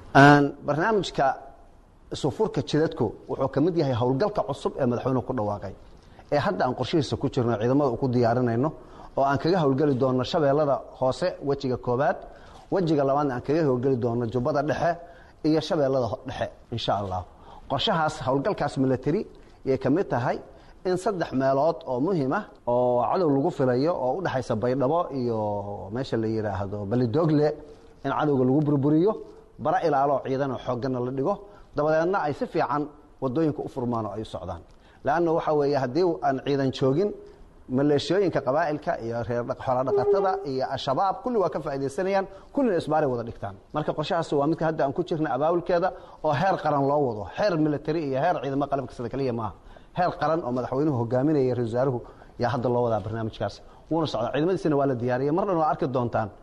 barnaamijka isufurka jidadku wuxuu ka mid yahay howlgalka cusub ee madaxweynuhu ku dhawaaqay ee hadda aan qorshihiisa ku jirno ciidamada ku diyaarinayno oo aan kaga howlgeli doonno shabeellada hoose wejiga koobaad wejiga labaadna aan kaga howlgeli doonno jubbada dhexe iyo shabeellada dhexe insha allah qorshahaas howlgalkaas military yay ka mid tahay in saddex meelood oo muhiim ah oo cadow lagu filayo oo u dhexaysa baydhabo iyo meesha la yidhaahdo balidoogle in cadowga lagu burburiyo bara ilaaloo ciidan oo xoogganna la dhigo dabadeedna ay si fiican wadooyinka u furmaan oo ay u socdaan leanna waxa weeye haddii aan ciidan joogin maleeshiyooyinka qabaa'ilka iyo reer xoolodhaqatada iyo al-shabaab kulli waa ka faaidaysanayaan kullina isbaaray wada dhigtaan marka qorshahaas waa midka hadda aan ku jirna abaabulkeeda oo heer qaran loo wado heer military iyo heer ciidamo qalabka sida kaliya maaha heer qaran oo madaxweynuhu hogaaminaya ra-isul wasaaruhu yaa hadda loo wadaa barnaamijkaas wuuna socdaa ciidamadiisina waa la diyaariyay mar dhan waa arki doontaan